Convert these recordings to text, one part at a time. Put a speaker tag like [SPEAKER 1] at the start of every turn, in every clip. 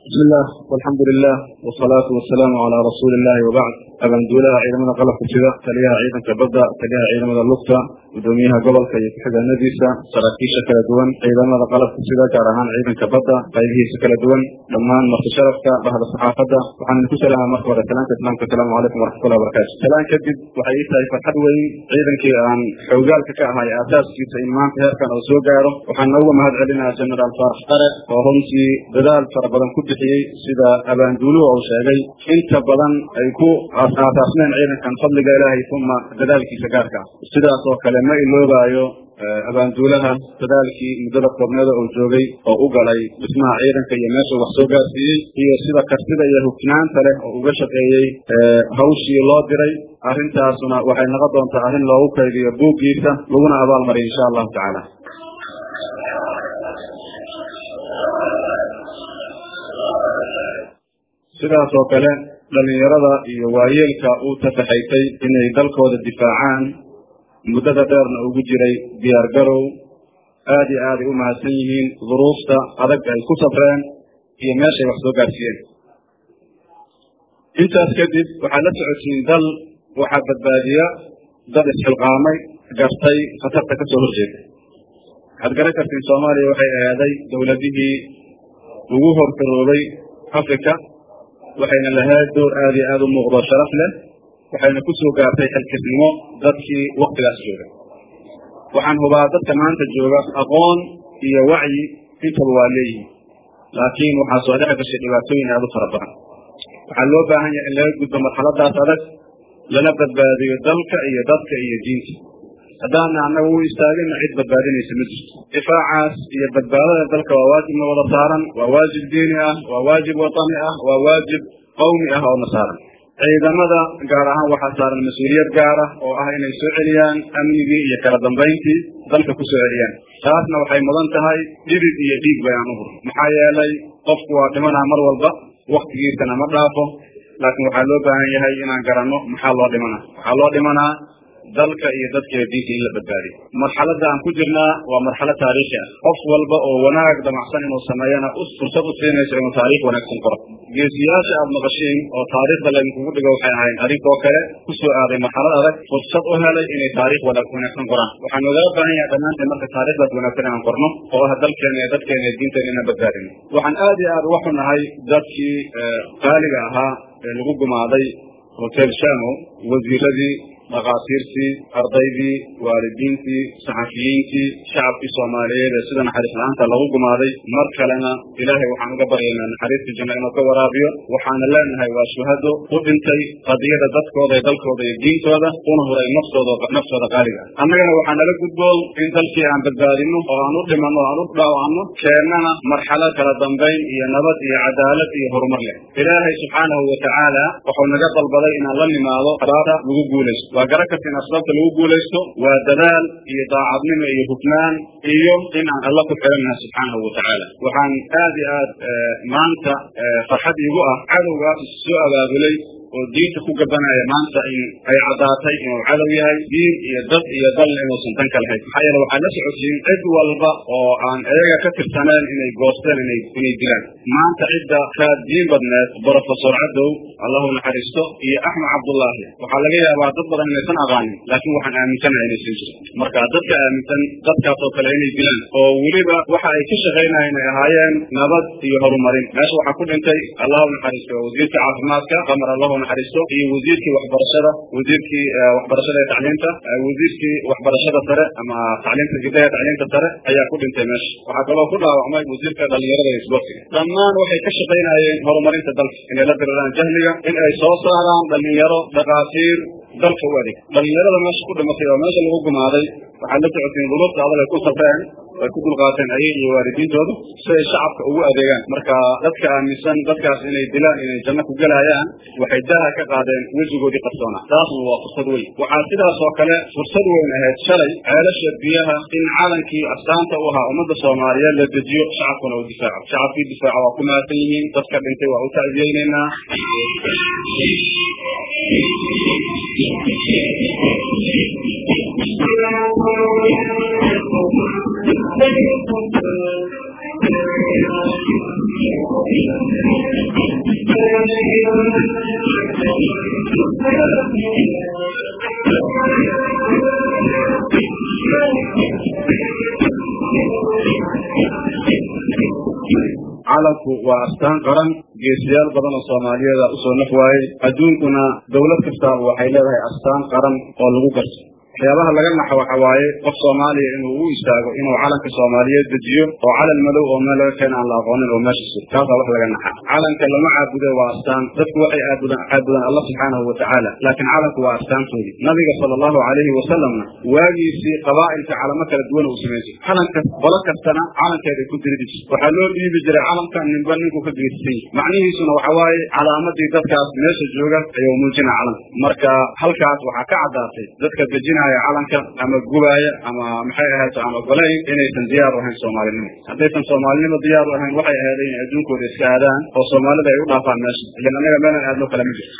[SPEAKER 1] bismi illah alxamdu lilah wsalaatu wasalaamu calaa rasuuli illahi wabacd abaanduulaha ciidamada qalabka sida taliyaha ciidanka badda taliyaha ciidamada lugta gudoomiyaha gobolka iyo ku-xigeenadiisa saraakiisha kala duwan ciidamada qalabka sida gaar ahaan ciidanka badda qaybihiisa kala duwan dhammaan marti sharafka bahda saxaafadda waxaan idinku salaama marka hore salaanka islaamka asalaamu calaykum waraxmatullahi wabarakatu salaan kadib waxay ii tahay farxad weyn ciidankii aan xoogaalka ka ahay aasaaskiisa in maanta heerkan uu soo gaaro waxaan nooga mahad celinaya genaraal faarax qare oo runtii dadaal fara badan ku bixiyey sida abaanduuluhu uu sheegay inta badan ay ku aasaasneen ciidankan fadliga ilaahay uma dadaalkiisa gaarka ah sidaas oo kale ma iloobaayo abaanduulaha dadaalkii muddada koobneeda uu joogay oo u galay dhismaha ciidanka iyo meeshuu wax soo gaarsiiyey iyo sida kartida iyo hufnaanta leh oo uga shaqeeyey hawshii loo diray arrintaasuna waxay noqon doontaa arrin loogu kaydiyo buuggiisa laguna abaalmariyo insha allahu tacaala sidaas oo kale dhalinyarada iyo waayeelka uu tafaxaysay inay dalkooda difaacaan muddada dheerna ugu jiray diyaar garow aad iyo aaday u mahadsan yihiin duruufta adag ay ku safreen iyo meeshay wax soo gaarsiiyeen intaas kadib waxaad la socotiin dal waxaa badbaadiya dad isxilqaamay gartay khatarta ka soo horjeeda waxaad garan kartiin soomaaliya waxay ahaaday dowladihii ugu horkaroobay africa waxayna lahayd door aad iyo aada u muuqdo sharaf leh waxayna ku soo gaartay xilkisnimo dadkii waktigaas jooga waxaan hubaa dadka maanta jooga aqoon iyo wacyi intaba waa leeyihin laakiin waxaa soo dhex gashay dhibaatooyin aada u fara badan waxaa loo baahan yahay in laga gudbo marxaladaas adag lana badbaadiyo dalka iyo dadka iyo diinta haddaana annaga u istaagina cid badbaadinaysa ma jirto difaacaas iyo badbaadada dalka waa waajibna wada saaran waa waajib diini ah waa waajib watani ah waa waajib qawmi ah oo na saaran ciidamada gaar ahaan waxaa saaran mas-uuliyad gaar ah oo ah inay soo celiyaan amnigii iyo kala dambayntii dalka ku soo celiyaan taasna waxay mudan tahay dhibid iyo dhiig bay aan u hur maxaa yeelay qofku waa dhimanaa mar walba waktigiisana ma dhaafo laakiin waxaa loo baahan yahay inaan garanno maxaa loo dhimanaa waxaa loo dhimanaa dalka iyo dadkeeda diinta in la badbaadiyo marxaladda aan ku jirnaa waa marxalad taariikhi ah qof walba oo wanaag damacsan inuu sameeyana fursad u siinayso inuu taariikh wanaagsan qoro geesiyaasha aada maqashiin oo taariikhda laydinkugu dhigo waxay ahayn adinkoo kale ku soo aaday marxalad adag fursad u helay inay taarikh wanaagsan qoraan waxaan nogala baahan yahay dhammaanteen marka taarikhdaas wanaagsan inaan qorno oo ah dalkeena iyo dadkeena iyo diinteena inaan badbaadino waxaan aad iyo aad uga xunahay dadkii qaaliga ahaa ee lagu gumaaday hotel shamo wasiiradii dhakaatiirtii ardaydii waalidiintii saxafiyiintii shacabkii soomaaliyeed ee sida naxariis la-aanta lagu gumaaday mar kalena ilaahay waxaan uga baryaynaa naxariista janno inuu ka waraabiyo waxaana leenahay waa shuhado u dhintay qadiyada dadkooda iyo dalkooda iyo diintooda una huray naftooda naftooda qaaliga ah annagana waxaa nala gudboon in dalkii aan badbaadino oo aan u dhimanno o aan u dhaawacno keennana marxalad kala dambayn iyo nabad iyo cadaalad iyo horumar leh ilaahay subxaanahu watacaala wuxuu naga dalbaday inaan la nimaado abaabta lagu guulaysto waa garan karta in asbaabta lagu guulaysto waa dadaal iyo daacadnimo iyo hufnaan iyo in aan alla ku xirannaha subxaanahu watacaala waxaan aad iyo aad maanta farxad iigu ah cadowgaas is soo abaabulay oo diinta ku gabanaya maanta in ay caddaatay inuu cadow yahay diin iyo dad iyo dalna inuusan dan ka lahayn maxaa yeele waxaad la socodsiin cid walba oo aan iyaga ka tirsaneen inay goosteen inay inay dilaan maanta cidda kaad diin badneed brofesor cadow allahu naxariisto iyo axmed cabdullaahi waxaa laga yaabaa dad badan inaysan aqaanin laakiin waxaan aaminsanahay inaysan jirin marka dadka aaminsan dadkaas oo kale inay dilaan oo weliba waxa ay ka shaqaynayan inay ahaayeen nabad iyo horumarin meesha waxaa ku dhintay allahu naxariisto wasiirka caafimaadka qamar allahu naxariisto iyo wasiirkii waxbarashada wasiirkii waxbarashada ee tacliinta wasiirkii waxbarashada sare ama tacliinta gibdaha tacliinta sare ayaa ku dhintay meesha waxaa kaloo ku dhaawacmay wasiirka dhalinyarada iyo isboortiga dhammaan waxay ka shaqaynayeen horumarinta dalka inay la diriraan jahliga in ay soo saaraan dhalinyaro dhakaatiir dalka u adeeg dhalinyarada meesha ku dhimatay oo meesha lagu gumaaday waxaad la socotiin duruufta adag ay ku safreen ay ku dulqaateen ayaga iyo waalidiintooda si ay shacabka ugu adeegaan marka dadka aaminsan dadkaas inay dilaan inay janno ku gelayaan waxay daha ka qaadeen wejigoodii qarsoona taasna waa fursad weyn waxaa sidaas oo kale fursad weyn ahayd shalay ceelasha biyaha in calankii astaanta u ahaa ummadda soomaaliyeed la dejiyo shacabkuna uu difaaco shacabkii difaaca waa ku mahadsan yihiin dadka dhintay waa u tacsiyeyneynaa
[SPEAKER 2] Thank you.
[SPEAKER 1] calanku waa astaan qaran geesiyaal badan oo soomaaliyeeda usoo naf waayey adduunkuna dawlad kastaaba waxay leedahay astaan qaran oo lagu garto waxyaabaha laga naxo waxa waaye qof soomaaliya inuu u istaago inuu calanka soomaaliyeed dejiyo oo calan madow oo meel laga keena aan la aqoonin oo meesha sur taasaa wax laga naxa calanka lama caabude waa astaan dadku waxay aabudaan caabudaan allah subxaanahu watacaala laakiin calanku waa astaantoodii nabiga sala allahu calayhi wasalamna waagiisii qabaa'ilka calamo kala duwan uu samayn jiray calanka qolo kastana calankeeday ku diridi jirta waxaa loo dhiibi jiray calanka ninba ninku ka geysay macnihiisuna waxa waaye calaamadii dadkaas meesha jooga ayuu muujina calanka marka halkaas waxaa ka caddaatay dadka dejinaya calanka ama gubaaya ama maxay ahaato aan ogolayn inaysan diyaar u ahayn soomaalinimo haddaysan soomaalinimo diyaar u ahayn waxay ahayd inay adduunkooda iska aadaan oo soomaalida ay u dhaafaan meesha ilan annaga meelan aadno kale ma jirto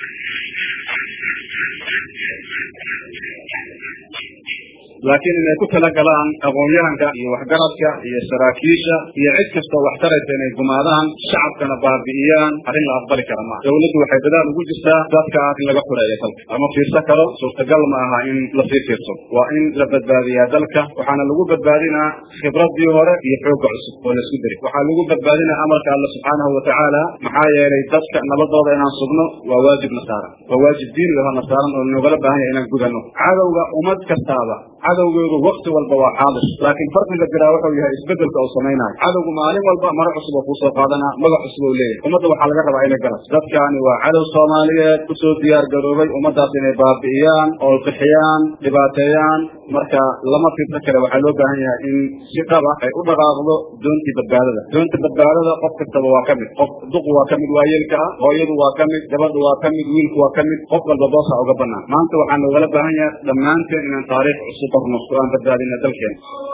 [SPEAKER 1] laakiin inay ku talagalaan aqoon-yahanka iyo waxgaradka iyo saraakiisha iyo cid kastoo wax taraysa inay gumaadaan shacabkana baabi'iyaan arrin la aqbali kara maaha dawladdu waxay dadaal ugu jirtaa dadkaas in laga xureeyo dalka lama fiirsan karo suurtagal ma aha in lasii fiirso waa in la badbaadiyaa dalka waxaana lagu badbaadinaa khibradii hore iyo xoogga cusub oo laisku deri waxaa lagu badbaadinaa amarka alla subxaanahu watacaala maxaa yeelay dadka nabadooda inaan sugno waa waajib nasaaran waa waajib diini aho nasaaran oo nogala baahan yahay inaan gudano cadowga ummad kastaaba cadowgeedu wakti walba waa xaadir laakiin farqiga jiraa wuxuu yahay isbedelka uu samaynayo cadowgu maalin walba maro cusub oo kuusoo qaadanaa magac cusub oo leeyahay ummadda waxaa laga rabaa inay garas dadkaani waa cadow soomaaliyeed kusoo diyaar garoobay ummaddaas inay baabi'iyaan oo qixiyaan dhibaateeyaan marka lama fiirsan kale waxaa loo baahan yahay in si dhaba ay u dhaqaaqdo doontii badbaadada doonta badbaadada qof kastaba waa ka mid qof duqu waa ka mid waayeelka ah hooyadu waa ka mid gabadhu waa ka mid wiilku waa ka mid qof walba boosa uga banaan maanta waxaa noogala baahan yahay dhammaanteen inaan taariikh cusub qorno oo aan badbaadina dalkeena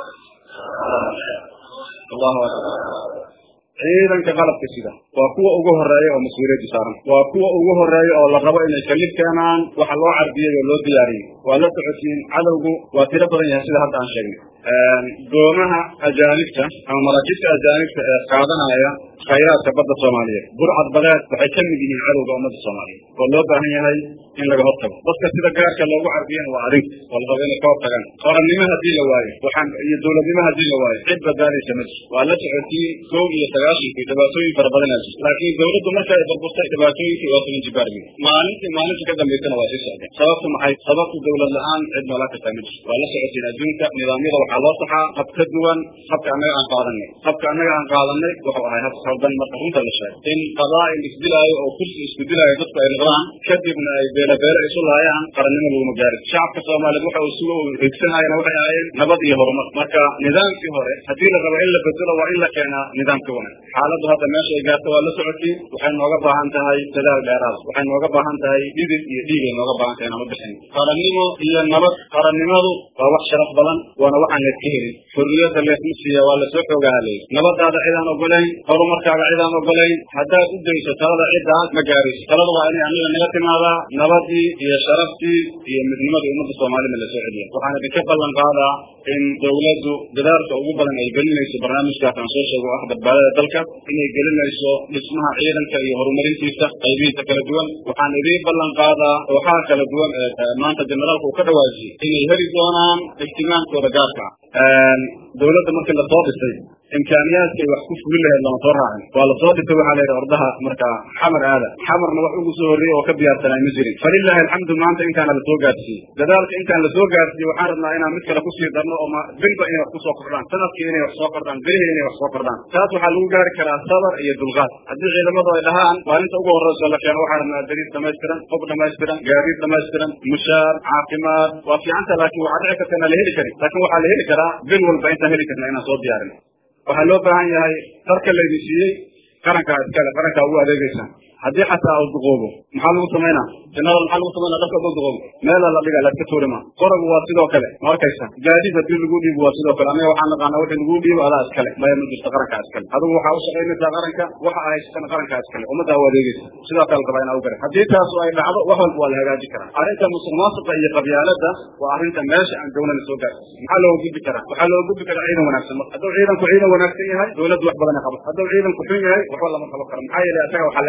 [SPEAKER 1] allahu akbar ciidanka qalabka sida waa kuwa ugu horeeya oo mas-uuliyaddu saaran waa kuwa ugu horeeya oo la rabo inay kalib keenaan waxa loo carbiyey oo loo diyaariyey waa la socotiin cadowgu waa tiro badan yahay sida hadda aan sheegnay doomaha ajaanibta ama maraakibta ajaanibta ee qaadanaya khayraadka badda soomaaliyeed burcad badeed waxay ka mid yihiin cadowga ummadda soomaaliyeed oo loo baahan yahay in laga hortago dadka sida gaarka loogu carbiyana waa adink oo la rabo inay ka hortagaan qorannimo haddii la waayo waxaan iyo dowladnimo haddii la waayo cid badbaadaysa ma jirto waa la socotiin kow iyo sagaashankii dhibaatooyin fara badanaa jirta laakiin dowladdu marka ay burburtay dhibaatooyinkii waa toban jibaarmi maalintii maalinta ka dambaysana waa sii socdeen sababtu maxay sababtu dowlad la-aan cid noola kartaa ma jirto waa la socotiin adduunka nidaamyada waxaa loo saxaa hab ka duwan habka annaga aan qaadanay habka annaga aan qaadanay wuxuu ahay hab khaldan marka runta la sheego in qabaa'il isdilaayo oo kursi isku dilaayo dadku ay noqdaan kadibna ay beelabeelo isu laayaan qarannimo laguma gaarin shacabka soomaaliyeed waxa uu suga higsanayana waxay ahaayeen nabad iyo horumar marka nidaamkii hore haddii la rabo in la bedelo waa in la keenaa nidaamka wanaag xaaladdu hadda meesha ay gaarto waa la socotiin waxay nooga baahan tahay dadaal dheeraada waxay nooga baahan tahay dhidid iyo dhiigay nooga baahan tahay nama bixin qarannimo iyo nabad qarannimadu waa wax sharaf badan waana waxaan layska helin xurriyadda leesma siiya waa lasoo xoogaha leey nabadaada cidaan ogolayn horumarkaaga cidaan ogolayn haddaad u dayso talada ciddaas ma gaarayso talada waa inay aniga naga timaadaa nabadii iyo sharaftii iyo midnimadii ummadda soomaalida lasoo celiya waxaan idinka ballan qaadaa in dawladdu dadaalka ugu badan ay gelinayso barnaamijkaas aan soo sheego ah badbaadada dalka inay gelinayso dhismaha ciidanka iyo horumarintiisa qaybihiisa kala duwan waxaan idiin ballan qaadaa kooxaha kala duwan ee maanta generaalka uu ka dhawaajiyey inay heli doonaan ihtimaamkooda gaarka ah dawladda markii lasoo dhisay imkaaniyaadkay wax ku fulin lahayd lama soo raacin waa lasoo dhisay waxaa la yidhi ordaha marka xamar aada xamarna wax ugu soo horreeyey oo ka diyaarsanay ma jirin falilaahi alxamdu maanta intaana lasoo gaarsiiyey dadaalka intaan lasoo gaarsiiyey waxaan rabnaa inaan mid kale kusii darno oo bilba inay wax kusoo kordhaan sanadkii inay wax soo kordhaan bilihii inay wax soo kordhaan taas waxaa lagu gaari karaa sabar iyo dulqaad haddii ciidamadu ay dhahaan maalinta ugu horreyso la keeno waxaan rabnaa dariis dhamaystiran qob dhamaystiran gaadiid dhamaystiran mushaar caafimaad waa fiicanta laakiin waxaa dhici karta inaan la heli karin laakiin waxaa la heli karaa bil walba intaan heli karna inaan soo diyaarin waxaa loo baahan yahay darka laydin siiyey qarankaa iskale qarankaa ugu adeegeysaan haddii xataa uu duqoobo maxaa lagu samaynaa jannada maxaa lagu samaynaa dharka duu duqoobo meela la dhiga laska tuurima qoragu waa sidoo kale ma arkaysa gaadiid haddii lagu dhiibo waa sidoo kale anaga waxaan naqaanaa wixii lagu dhiibo adaa iskale maya ma jirto qarankaa iskale adigu waxaa u shaqaynaysaa qaranka waxa ay haysatana qarankaa iskale ummaddaa u adeegeysa sidoo kale rabaa inaa u garan haddii taasu ay dhacdo wax walba waa la hagaaji karaa arrinta musuq maasuqa iyo qabyaalada waa arrinta meesha aan dowlana soo gaarsiis maxaa looga gudbi karaa waxaa looga gudbi karaa ciidan wanaagsan marka hadduu ciidanku ciidan wanaagsan yahay dowladdu wax badan ay qabato hadduu ciidanku xun yahay waxba lama qaban karo maxaa yeelay asaga waxaa leenahay waxaa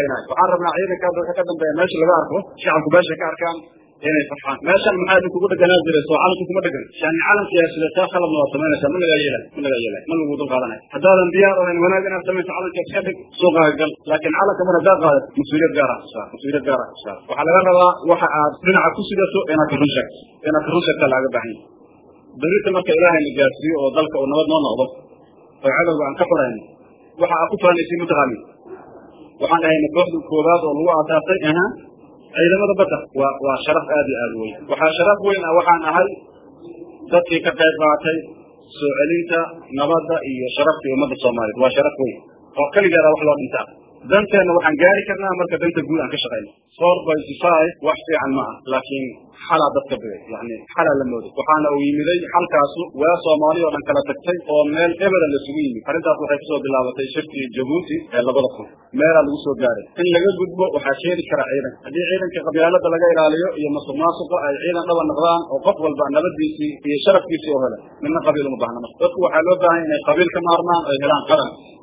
[SPEAKER 1] waxaan rabnaa ciidanka hadda wixii ka dambeeya meesha laga arko shacabku meesha ka arkaan inay farxaan meeshan maxaa idinkugu dheganaa jiray soo calanku kuma dhegan yani calan siyaasideedkaa khaladna waad samaynaysaa ma lagaa yeelay ma lagaa yeelay ma lagu dul qaadanaya haddaadan diyaar ahayn wanaag inaad samayso calanka iska dhig suuqaaga gal laakiin calanka mar haddaad qaadat mas-uuliyad gaar ah kusaar mas-uuliyad gaar ah kusaar waxaa laga rabaa waxa aad dhinaca ku sidato inaad ka run sheegto inaad ka run sheegtaa laaga baahan yahay berita marka ilaahay na gaarsiiyo oo dalka uu nabad noo noqdo oo cadowga aan ka xurayno waxa aad ku faanaysay mataqaanin waxaan dhahayna kooxda koowaad oo lagu aasaasay aha ciidamada badda waa waa sharaf aad iyo aad weyn waxaa sharaf weyn ah waxaan ahay dadkii ka qayb qaatay soo celinta nabadda iyo sharaftii ummadda soomaaliyeed waa sharaf weyn oo keligeeda wax loo dhintaa danteenna waxaan gaari karnaa marka danta guud aan ka shaqayno four point five wax fiican ma ah laakiin xalaa dadka bigay yani xalaa la mooday waxaana uu yimiday xalkaasu waa soomaali oo dhan kala tagtay oo meel eberan lasugu yimid arrintaas waxay kasoo bilaabatay shirkii jabuuti ee labada kun meelaa lagu soo gaaray in laga gudbo waxaa keeni kara ciidan haddii ciidanka qabyaalada laga ilaaliyo iyo masuq maasuqa ay ciidan dhaba noqdaan oo qof walba nabadiisii iyo sharafkiisii oo hela midna qabiil uma baahna marka dadku waxaa loo baahan inay qabiil ka maarmaan ay helaan qaran